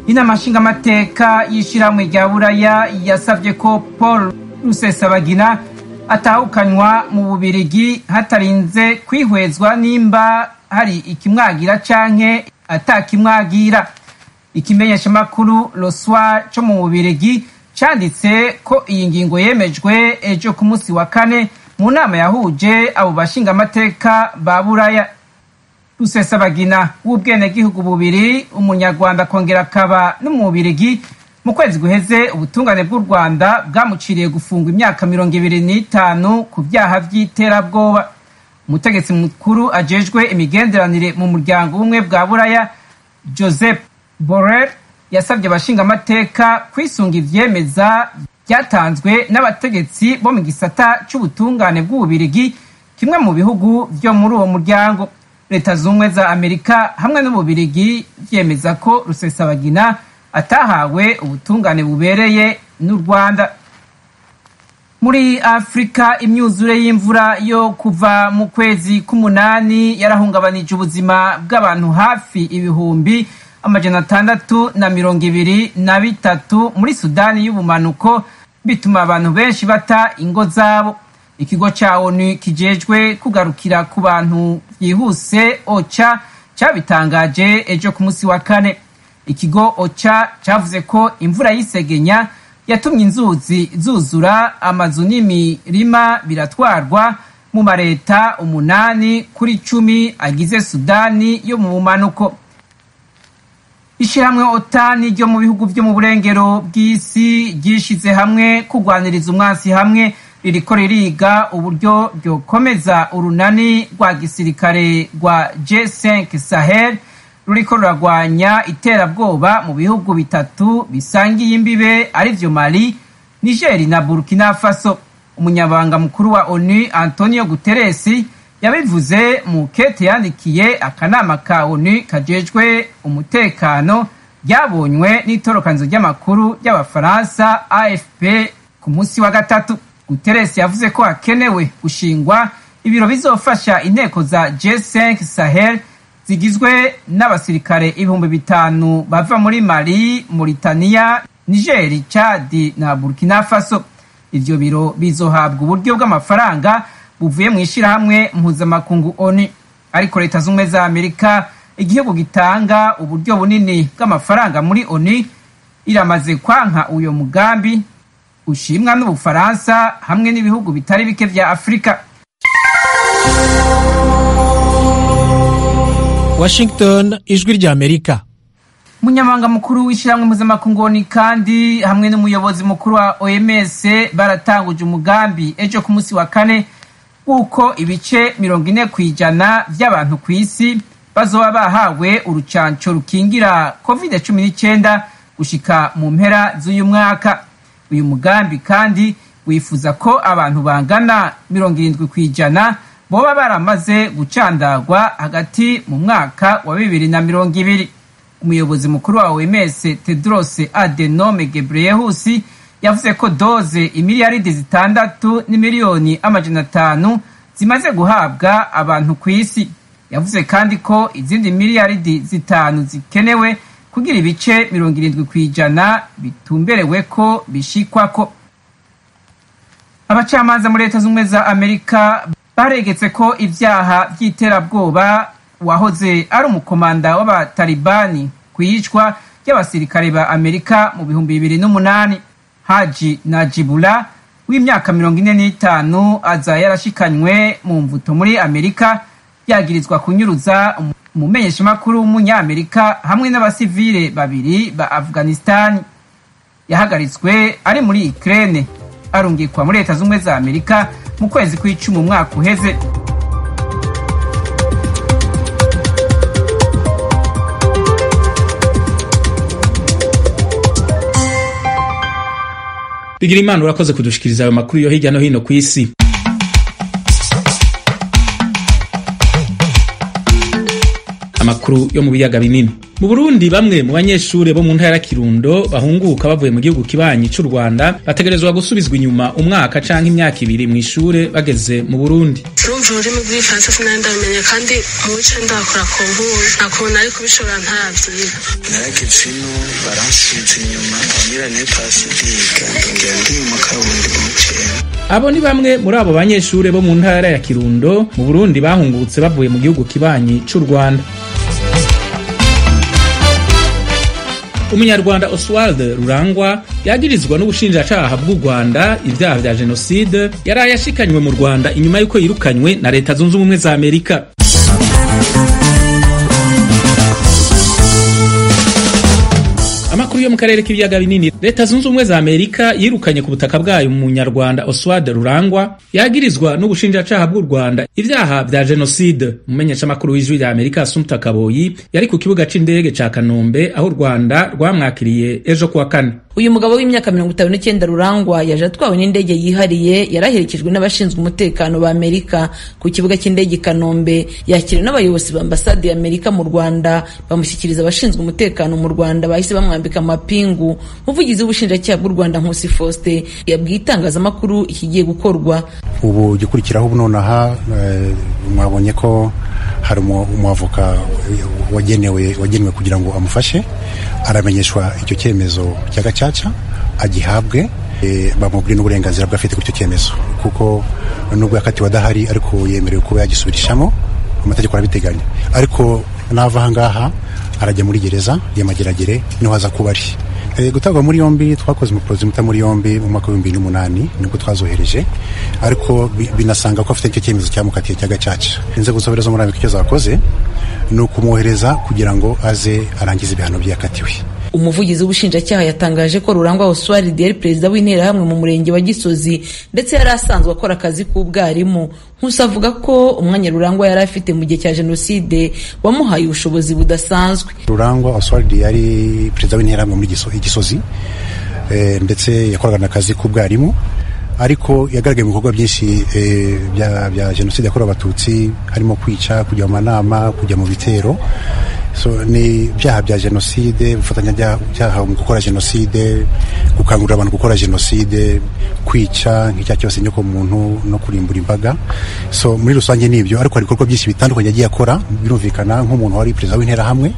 inama nshingamateka y'ishyirahamwe rya buraya yasabye ko paul rusesabagina atahukanywa mu bubirigi hatarinze kwihwezwa nimba hari ikimwagira canke atakimwagira ikimenyeshamakuru loswa co mu bubirigi canditse ko iyi ngingo yemejwe ejo ku munsi wa kane mu nama yahuje abo bashingamateka ba buraya rusesabagina w'ubwenegihugu bubiri umunyarwanda akongera akaba no mu bubirigi mu kwezi guheze ubutungane bw'u rwanda bwamuciriye gufungwa imyaka mirongo ibiri n'itanu ku byaha by'iterabwoba umutegetsi mukuru ajejwe imigenderanire mu muryango w'ubumwe bwa buraya joseph borrell yasabye abashingamateka kwisunga ivyemeza byatanzwe n'abategetsi bo mu gisata c'ubutungane bw'ububirigi kimwe mu bihugu vyo muri uwo muryango leta z'ubumwe za amerika hamwe n'ububirigi vyemeza ko rusesabagina atahawe ubutungane bubereye n'u rwanda muri afurika imyuzure y'imvura yo kuva mu kwezi k'umunani yarahungabanije ubuzima bw'abantu hafi ibihumbi amajana atandatu na mirongo ibiri na bitatu muri sudani y'ubumanuko bituma abantu benshi bata ingo zabo ikigo ca onu kijejwe kugarukira ku bantu byihuse oca cabitangaje ejo ku munsi wa kane ikigo oca cavuze ko imvura y'isegenya yatumye inzuzi zuzura amazu n'imirima biratwarwa mu mareta umunani kuri cumi agize sudani yo mu bumanuko ishyirahamwe otani ryo mu bihugu byo mu burengero bw'isi ryishize hamwe kurwaniriza umwansi hamwe ririko ririga uburyo ryokomeza urunani rwa gisirikare rwa G5 Sahel ruriko ruragwanya iterabwoba mu bihugu bitatu bisangiye imbibe arivyo Mali, Niger na Burkina Faso. Umunyabanga mukuru wa ONU Antonio Guterres yabivuze mu kete yandikiye akanama ka ONU kajejwe umutekano ryabonywe n'itorokanizo ry'amakuru ry'abafaransa AFP ku munsi wa gatatu. Guterres yavuze ko hakenewe gushingwa ibiro bizofasha inteko za G5 Sahel zigizwe n'abasirikare ibihumbi bitanu bava muri Mali, Mauritania, Niger, Chad na Burkina Faso. Ivyo biro bizohabwa uburyo bw'amafaranga buvuye mu ishirahamwe mpuzamakungu ONU. Ariko leta z'ubumwe za Amerika, igihugu gitanga uburyo bunini bw'amafaranga muri ONU, iramaze kwanka uyo mugambi ushimwa n'Ubufaransa hamwe n'ibihugu bitari bike vya Afrika. Washington ijwi rya Amerika umunyamabanga mukuru w'ishyirahamwe mpuzamakungu ni kandi hamwe n'umuyobozi mukuru wa OMS baratanguje umugambi ejo ku munsi wa kane w'uko ibice mirongo ine ku ijana by'abantu ku isi bazoba bahawe urucanco rukingira covid cumi n'icyenda gushika mu mpera z'uyu mwaka uyu mugambi kandi wifuza ko abantu bangana mirongo irindwi ku ijana boba baramaze gucandagwa hagati mu mwaka wa bibiri na mirongo ibiri umuyobozi mukuru wa OMS Tedros Adhanom Ghebreyesus yavuze ko doze imiliyaridi zitandatu n'imiliyoni amajana atanu zimaze guhabwa abantu ku isi yavuze kandi ko izindi miliyaridi zitanu zikenewe kugira ibice mirongo irindwi ku ijana bitumberewe ko bishikwako abacamanza muri leta z'ubumwe za amerika baregetse ko ibyaha by'iterabwoba wahoze ari umukomanda w'abatalibani ku iyicwa ry'abasirikare ba amerika mu bihumbi bibiri n'umunani haji najibula w'imyaka mirongo ine n'itanu aza yarashikanywe mu mvuto muri amerika yagirizwa kunyuruza umumenyeshamakuru w'umunyamerika hamwe n'abasivile babiri ba afghanistani yahagaritswe ari muri ukraine arungikwa muri leta z'ubumwe za amerika mu kwezi kw'icumi umwaka uheze bigira imana urakoze kudushikiriza ayo makuru yo hirya no hino ku isi amakuru yo mu biyaga binini mu burundi bamwe mu banyeshure bo mu ntara ya kirundo bahunguka bavuye mu gihugu kibanyi c'u rwanda bategerezwa gusubizwa inyuma umwaka canke imyaka ibiri mu ishure bageze mu burundi urumva ururimi rw'igifaransa sinari ndabimenye kandi mu bice ndakora ku nkuru nta kuntu nari kubishobora ntaravyiga narageze ino baransubiza inyuma ngira ne pasi ndiga ndongera ndi mu kabundi umuceri abo ni bamwe muri abo banyeshure bo mu ntara ya kirundo mu burundi bahungutse bavuye mu gihugu kibanyi c'u rwanda umunyarwanda oswald rurangwa yagirizwa n'ubushinjacaha bw'u rwanda ibyaha vya jenoside yaraye ashikanywe mu rwanda inyuma y'uko yirukanywe na leta zunze ubumwe za amerika amakuru yo mu karere k'ibiyaga binini leta zunze ubumwe za amerika yirukanye ku butaka bwayo umunyarwanda oswald rurangwa yagirizwa n'ubushinjacaha bw'u rwanda ibyaha vya jenoside umumenyeshamakuru w'ijwi rya amerika asumta kaboyi yari ku kibuga c'indege ca kanombe aho u rwanda rwamwakiriye ejo kuwa kane uyu mugabo w'imyaka mirongo itanu n'icyenda rurangwa yaje atwawe n'indege yihariye yaraherekejwe n'abashinzwe umutekano ba amerika ku kibuga cy'indege i kanombe yakiriwe n'abayobozi ba ambasade ya amerika mu rwanda bamushyikiriza abashinzwe umutekano mu rwanda bahise bamwambika amapingu umuvugizi w'ubushinjacyaha bw'u rwanda nkusi faustin yabwiye itangazamakuru ikigiye gukorwa ubu gikurikiraho ubu nonaha mwabonye ko hari umwavoka wagenewe wagenewe kugira ngo amufashe aramenyeshwa icyo cyemezo cya gacaca agihabwe bamubwire n'uburenganzira bwe afite kuri icyo cyemezo kuko nubwo yakatiwe adahari ariko yemerewe kuba yagisubirishamo amategeko arabiteganya ariko nava aha ngaha arajya muri gereza y'amageragere niho aza kuba ari gutabwa muri yombi twakoze umuprozi muta muri yombi mu mwaka w'ibihumbi n'umunani nibwo twazohereje ariko binasanga ko afite icyo cyemezo cyamukatiye cya gacaca inzego z'ubutabera zo muri amerika icyo zakoze ni ukumwohereza kugira ngo aze arangize ibihano byakatiwe umuvugizi w'ubushinjacyaha yatangaje ko rurangwa oswald yari perezida w'interahamwe mu murenge wa gisozi ndetse yari asanzwe akora akazi k'ubwarimu nkusi avuga ko umwanya rurangwa yari afite mu gihe cya jenoside wamuhaye ubushobozi budasanzwe rurangwa oswald yari perezida w'interahamwe muri gisozi ndetse yakoraga akazi k'ubwarimu ariko yagaragaye mu bikorwa byinshi bya jenoside yakorewe abatutsi harimo kwica kujya mu manama kujya mu bitero so ni ibyaha bya jenoside ubufatanyacyaha mu gukora jenoside gukangurira abantu gukora jenoside kwica nk'icyaha cyose nyoko muntu no kurimbura imbaga so muri rusange ni ibyo ariko hari ibikorwa byinshi bitandukanye yagiye akora birumvikana nk'umuntu wari perezida w'interahamwe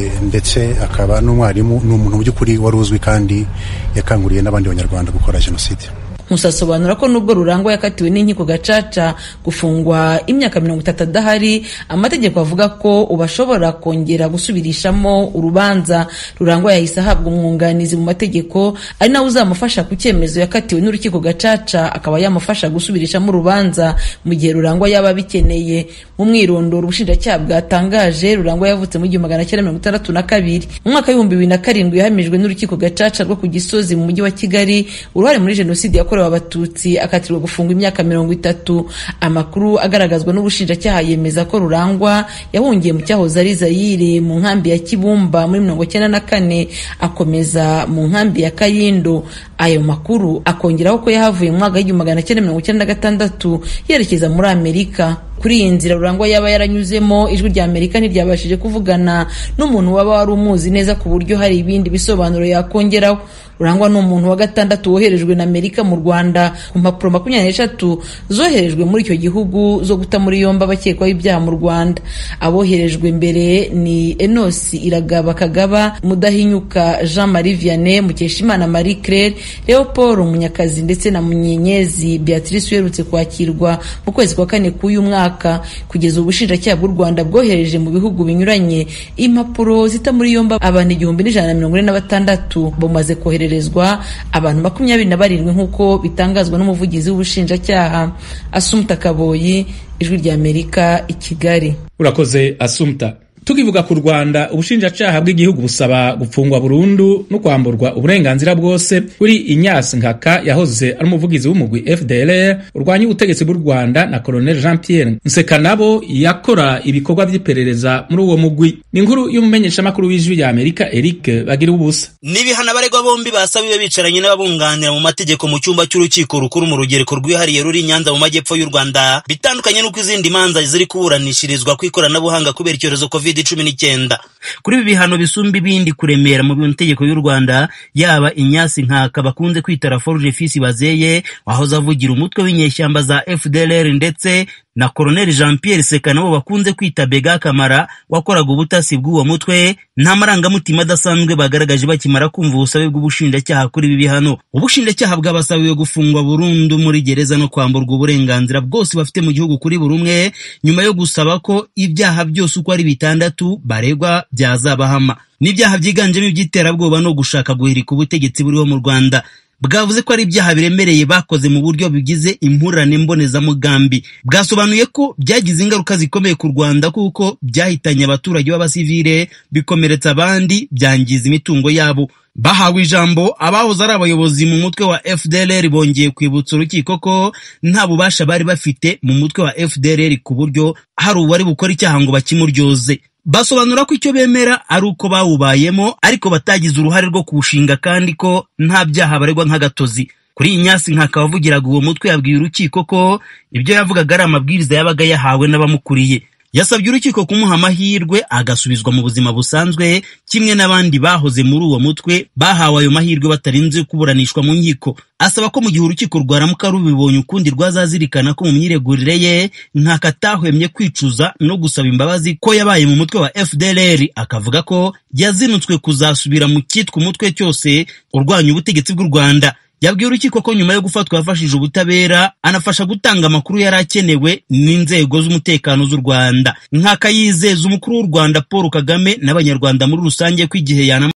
ndetse akaba n'umwarimu ni umuntu mu by'ukuri wari uzwi kandi yakanguriye n'abandi banyarwanda gukora jenoside Nkusi asobanura ko nubwo Rurangwa yakatiwe n'inkiko gacaca gufungwa imyaka mirongo itatu adahari amategeko avuga ko ubu ashobora kongera gusubirishamo urubanza Rurangwa yahise ahabwa umwunganizi mu mategeko ari nawe uzamufasha ku cyemezo yakatiwe n'urukiko gacaca akaba yamufasha gusubirishamo urubanza mu gihe Rurangwa yaba abikeneye mu mwirondoro ubushinjacyaha bwatangaje Rurangwa yavutse mu gihumbi magana cyenda mirongo itandatu na kabiri mu mwaka w'ibihumbi bibiri na karindwi yahamijwe n'urukiko gacaca rwo ku Gisozi mu mujyi wa Kigali uruhare muri jenoside yakorewe yakorewe abatutsi akatirwa gufungwa imyaka mirongo itatu amakuru agaragazwa n'ubushinjacyaha yemeza ko rurangwa yahungiye mu cyahoze ari zayire mu nkambi ya kibumba muri mirongo icyenda na kane akomeza mu nkambi ya kayindo ayo makuru akongeraho ko yahavuye mu mwaka w'igihumbi magana cyenda mirongo icyenda na gatandatu yerekeza muri amerika kuri iyi nzira rurangwa yaba yaranyuzemo ijwi rya amerika ntiryabashije kuvugana n'umuntu waba wari umuzi neza ku buryo hari ibindi bisobanuro yakongeraho rurangwa ni umuntu wa gatandatu woherejwe na amerika mu rwanda ku mpapuro makumyabiri n'eshatu zoherejwe muri icyo gihugu zo guta muri yombi abakekwaho ibyaha mu rwanda aboherejwe mbere ni enosi iragaba kagaba mudahinyuka jean marie vianney mukeshimana marie claire leopold munyakazi ndetse na munyenyezi beatrice uherutse kwakirwa mu kwezi kwa kane k'uyu mwaka kugeza ubu ubushinjacyaha bw'u rwanda bwohereje mu bihugu binyuranye impapuro zita muri yombi abantu igihumbi n'ijana na mirongo ine na batandatu bamaze kohererezwa abantu makumyabiri na barindwi nk'uko bitangazwa n'umuvugizi w'ubushinjacyaha asumta kaboyi ijwi rya amerika i kigali urakoze asumta tukivuga ku rwanda ubushinjacyaha bw'igihugu busaba gupfungwa burundu no kwamburwa uburenganzira bwose kuri inyasi nkaka yahoze ari umuvugizi w'umugwi fdlr urwanya ubutegetsi bw'u rwanda na colonel jean pierre nsekanabo yakora ibikorwa by'iperereza muri uwo mugwi ni inkuru y'umumenyeshamakuru w'ijwi rya amerika eric bagira ubusa n'ibihano abaregwa bombi basabiwe bicaranye n'ababunganira mu mategeko mu cyumba cy'urukiko rukuru mu rugereko rwihariye ruri i nyanza mu majyepfo y'u rwanda bitandukanye n'uko izindi manza ziri kuburanishirizwa ku ikoranabuhanga kubera icyorezo covid covid cumi n'icyenda kuri ibi bihano bisumba ibindi kuremera mu mategeko y'u rwanda yaba inyasi nkaka bakunze kwita raforuje fisi bazeye wahoze avugira umutwe w'inyeshyamba za fdlr ndetse na Colonel Jean Pierre Seka nabo bakunze kwita Bega Kamara wakoraga ubutasi bw'uwo mutwe nta marangamutima adasanzwe bagaragaje bakimara kumva ubusabe bw'ubushinjacyaha kuri ibi bihano ubushinjacyaha bwabasabiwe gufungwa burundu muri gereza no kwamburwa uburenganzira bwose bafite mu gihugu kuri buri umwe nyuma yo gusaba ko ibyaha byose uko ari bitandatu baregwa byazabahama n'ibyaha byiganjemo iby'iterabwoba no gushaka guhirika ubutegetsi buriho mu Rwanda bwavuze ko ari ibyaha biremereye bakoze mu buryo bigize impurane mbonezamugambi bwasobanuye ko byagize ingaruka zikomeye ku rwanda kuko byahitanye abaturage b'abasivile bikomeretsa abandi byangiza imitungo yabo bahawe ijambo abahoze ari abayobozi mu mutwe wa fdlr bongeye kwibutsa urukiko ko nta bubasha bari bafite mu mutwe wa fdlr ku buryo hari uwari bukora icyaha ngo bakimuryoze basobanura ko icyo bemera ari uko bawubayemo ariko batagize uruhare rwo kuwushinga kandi ko nta byaha baregwa nk'agatozi kuri iyi nyasi nkaka wavugiraga uwo mutwe yabwiye urukiko ko ibyo yavugaga ari amabwiriza yabaga yahawe n'abamukuriye yasabye urukiko kumuha amahirwe agasubizwa mu buzima busanzwe kimwe n'abandi bahoze muri uwo mutwe bahawe ayo mahirwe batarinze kuburanishwa mu nkiko asaba ko mu gihe urukiko rwaramuka rubibonye ukundi rwazazirikana ko mu myiregurire ye nkaka atahwemye kwicuza no gusaba imbabazi ko yabaye mu mutwe wa fdlr akavuga ko yazinutswe kuzasubira mu cyitwa umutwe cyose urwanya ubutegetsi bw'u rwanda yabwiye urukiko ko nyuma yo gufatwa yafashije ubutabera anafasha gutanga amakuru yari akenewe n'inzego z'umutekano z'u rwanda nkaka yizeza umukuru w'u rwanda paul kagame n'abanyarwanda muri rusange ko igihe yanama